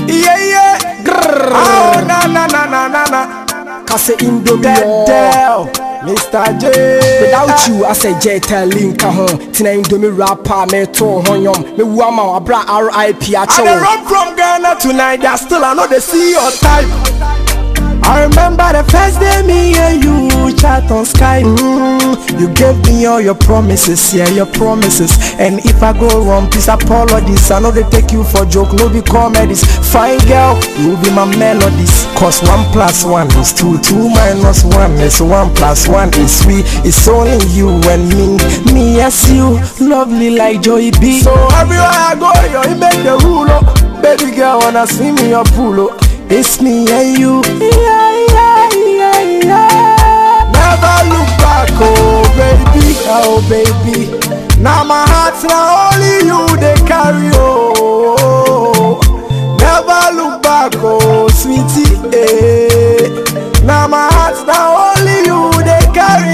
Yeah, yeah. Grrr. Oh, na na na na na na. Kase Indomie Dead oh. Del, Mr. J. Without you, I say Jetta Linka home. Tina Indomie rapper, me to honyom. Me wama abra RIP I dey acho. run from Ghana tonight, that still I know they see your type. I remember the first day me and you chat on Skype. Mm, you gave me all your promises, yeah, your promises. And if I go wrong, please apologies. I know they take you for joke, no be comedies. Fine girl, you be my melodies. Cause one plus one is two, two minus one is one plus one is three. It's only you and me, me yes you, lovely like Joey B. So everywhere I go, you make the rule. Oh. Baby girl, wanna swim in your pool. Oh. It's me and you. Yeah, yeah, yeah, yeah. Never look back, oh baby, oh baby. Now my heart's now only you they carry, oh. Never look back, oh sweetie, eh. Now my heart's now only you they carry,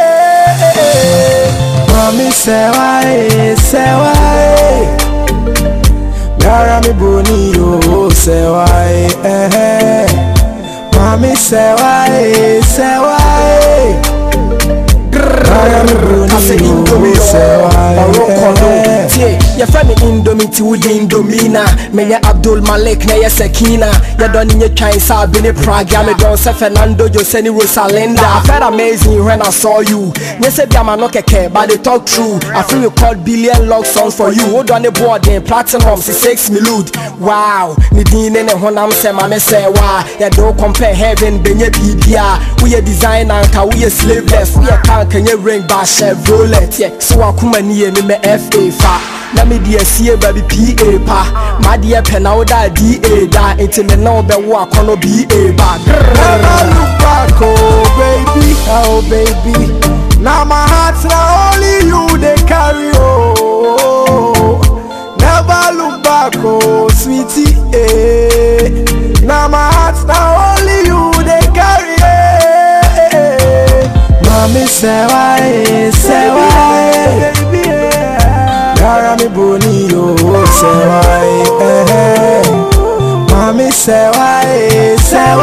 eh. Mommy say why, say why. Yara mi boni yo say why eh Mami say why say why Yara mi Kase boni yo Indomie say oh. why Morocco no. eh. Tie, yɛfrɛ me Indomie nti wode Indomina. Meyɛ Abdul Malik na yɛ Sakina. Yɛdɔ ne nyɛ twan sɛ Abene Praga. Medɔn sɛ Fernando Jose ne Rosalinda. I felt amazing when I saw you. Nyɛ sɛ bi ama no kɛkɛ, but they talk true. I feel record billion love songs for you. Wodɔ ne boɔden platinum si six milude. Wow, ne din ne ne honam sɛ ma me sɛ wa. Yɛde wo compare heaven bɛnyɛ biribia. Woyɛ designer nka woyɛ slaveless. Woyɛ car nka nyɛ ring ba Chevrolet. Yeah, so wakoma ni yɛ me mɛ FA fa. Na me deɛ sie baabi PA pa. Madeɛ pɛ na woda DA da. Nti me na wobɛwo akɔnɔ BA ba. Never look back, oh baby, oh baby. Now my heart's now only you they carry, oh. Never look back, oh sweetie, eh. Now my heart's now only you they carry, eh. Mommy say why, say why, Yara mi boni yo say why, eh. Mommy say why, say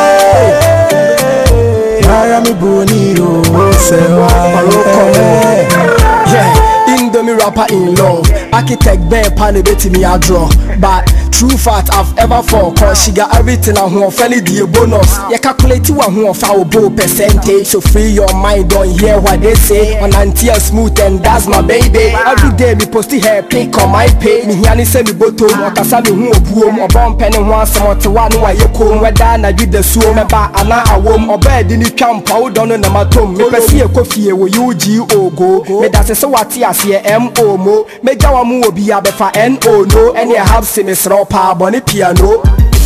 why Yara mi boni yo say why Yeah, Indomie rapper in love. Architect Ben Pan betimi a draw. But true fact I've ever fall. Cause she got everything I want fairly the bonus. You calculate what who of our bow percentage. So free your mind, don't hear what they say. On anti smooth and that's my baby. Every day me post her pick on my page. Me here send me bottom. Wakasa me hu obuom. Obon penny one some to one wa ye kom. Whether na you the suo me ba ana awom. Oba di ni twampa wo don na matom. Me pese ye kofie wo UG ogo. Me da se se wate ase MO mo. Me gya wa mu obi abefa NO no. Any have se me sro pa bone piano.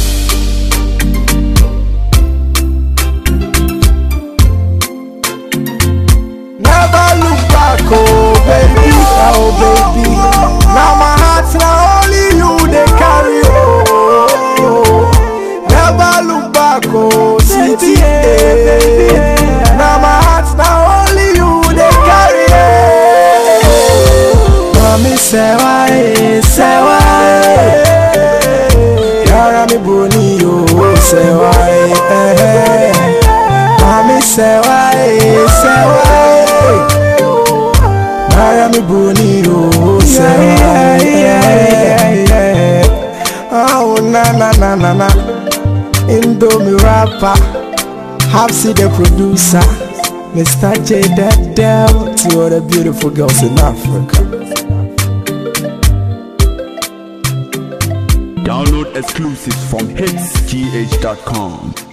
Never look back, oh baby, oh baby. Now my heart's now only you they carry, oh. Never look back, oh sweetie, eh. Now my heart's now only you they carry, eh. Mommy say why, say why. Yara mi boni yo say why, eh. Mommy say why, say why. Miami Boni, oh, say why. Oh, na na na na na. Indomie rapper, Hapsi the producer, Mr. J Dead Del, to all the beautiful girls in Africa. Download exclusives from hitsgh.com.